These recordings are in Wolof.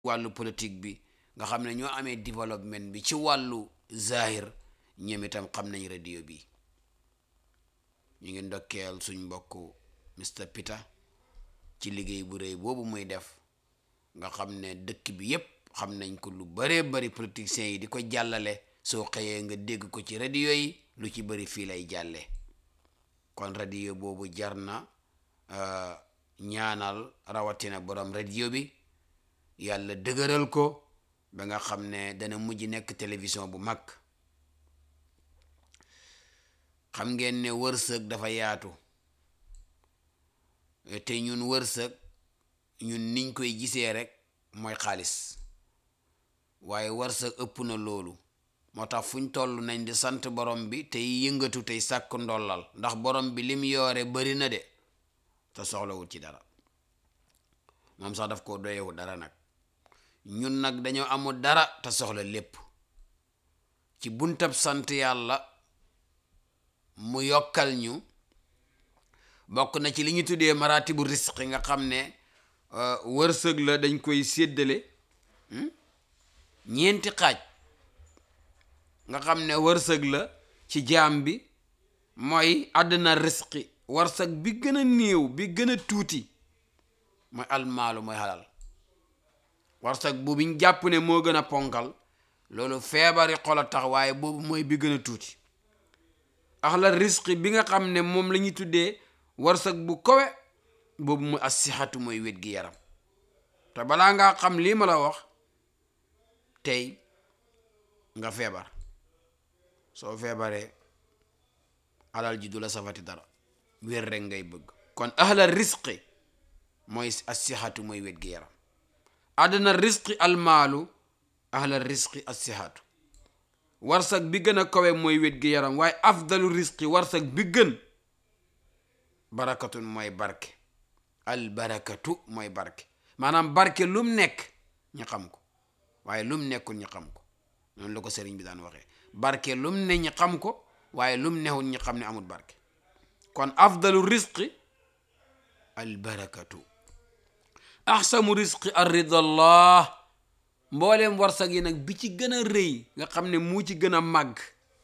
wàllu politique bi nga xam ne ñoo amee développement bi ci wàllu zahir ñoom itam xam nañ radio bi ñu ngi ndokkeel suñ mbokk Mr Peter ci liggéey bu rëy boobu muy def nga xam ne dëkk bi yépp xam nañ ko lu baree bari politiciens yi di ko jàllale soo xëyee nga dégg ko ci radio yi lu ci bari fii lay jàlle kon radio boobu jar na ñaanal rawatina borom radio bi yàlla dëgëral ko ba nga xam ne dana mujj nekk télévision bu mag xam ngeen ne wërsëg dafa yaatu te ñun wërsëg ñun niñ koy gisee rek mooy xaalis waaye wërsëg ëpp na loolu moo tax fuñ toll nañ di sant borom bi tey yëngatu tey sàkk ndollal ndax borom bi lim yoore bari na de te soxlawul ci dara moom sax daf ko doyewu dara nag ñun nag dañoo amul dara te soxla lépp ci buntab sant yàlla mu yokkal ñu bokk na ci li ñu tuddee maratibu risqi nga xam ne wërsëg la dañ koy séddale ñeenti xaaj nga xam ne wërsëg la ci jaam bi mooy àddina risqi wërsëg bi gën a néew bi gën a tuuti mooy almaalu mooy halal wërsëg bu biñ jàpp ne moo gën a ponkal loolu feebari xol a tax waaye boobu mooy bi gën a tuuti axla risqi bi nga xam ne moom la ñuy tuddee wërsëg bu kowe boobu mooy assixatu mooy wét gi yaram te balaa ngaa xam lii ma la wax tey nga feebar soo feebaree alal ji du la safati dara wér rek ngay bëgg kon ahla risqi mooy assixatu mooy wét gi yaram àddina risqi almaalu ahla risqi assixatu warsag bi gën a kawe mooy wét gi yaram waaye afdalu risqi warsag bi gën barakatun mooy barke al barakatu mooy barke maanaam barke lum nekk ñu xam ko waaye lum nekkul ñu xam ko noonu la ko sëriñ bi daan waxee barke lum ne ñu xam ko waaye lum newul ñu xam ne amul barke kon afdalu risqi al barakatu ahsamu risqi ar ridallah mbooleem warsag yi nag bi ci gën a rëy nga xam ne mu ci gën a màgg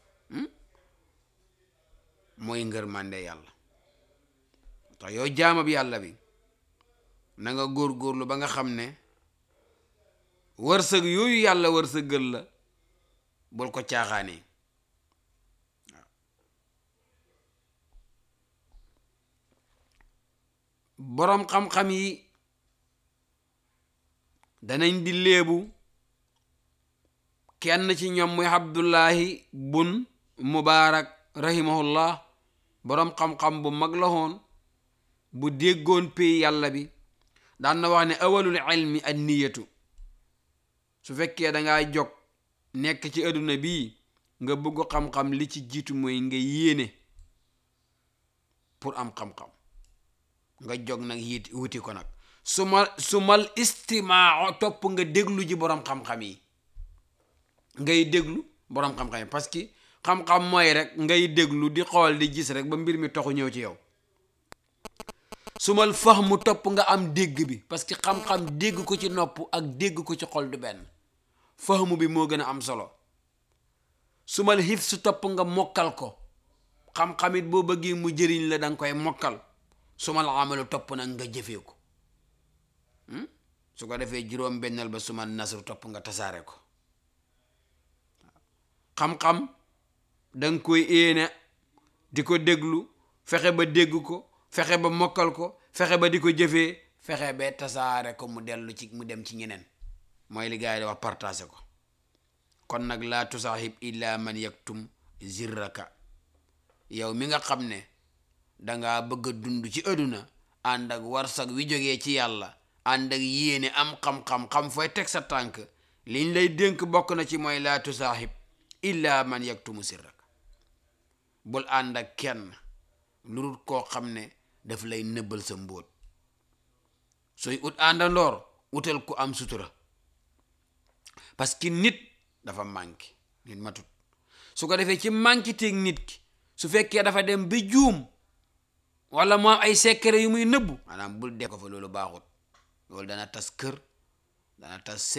mooy ngërmande yàlla tax yow jaamab yàlla bi na nga góor-góorlu ba nga xam ne wërsëg yooyu yàlla wërsëgal la bul ko caaxaanee waaw boroom xam-xam yi danañ di léebu kenn ci ñoom muy abdullahi bun mubaarak rahimahullah boroom xam-xam bu mag la woon bu déggoon pay yàlla bi daan na wax ne awalul ilmi an niyatu su fekkee dangaa jog nekk ci adduna bii nga bëgg xam-xam li ci jiitu mooy nga yéene pour am xam-xam nga jog nag yit wuti ko nag suma sumal istimaa topp nga déglu ji boroom xam-xam yi ngay déglu boroom xam-xam yi parce que xam-xam mooy rek ngay déglu di xool di gis rek ba mbir mi toxu ñëw ci yow sumal fahmu topp nga am dégg bi parce que xam-xam dégg ko ci nopp ak dégg ko ci xol du benn fahmu bi moo gën a am solo sumal xif su topp nga mokkal ko xam-xamit boo bëggee mu jëriñ la danga koy mokkal sumal amalu topp nag nga jëfee ko su ko defee juróom bennal ba sumal nasru topp nga tasaare ko xam-xam danga koy éene di ko déglu fexe ba dégg ko fexe ba mokkal ko fexe ba di ko jëfee fexe ba tasaare ko mu dellu ci mu dem ci ñeneen mooy li gars yi di wax partagé ko kon nag laa tusaaxib illa man yaktum zirraka yow mi nga xam ne dangaa bëgg a dund ci àdduna ànd ak warsak wi jógee ci yàlla ànd ak yéene am xam-xam xam fooy teg sa tànk liñ lay dénk bokk na ci mooy laa tusaaxib illa man yaktumu sirraka bul ànd ak kenn lu dul koo xam ne daf lay nëbbal sa mbóot sooy ut àndandoor utal ku am sutura parce que nit dafa manqué nit matut su ko defee ci manqué teeg nit ki su fekkee dafa dem ba juum wala moo am ay secret yu muy nëbbu maanaam bul def ko fa loolu baaxut loolu dana tas kër dana tas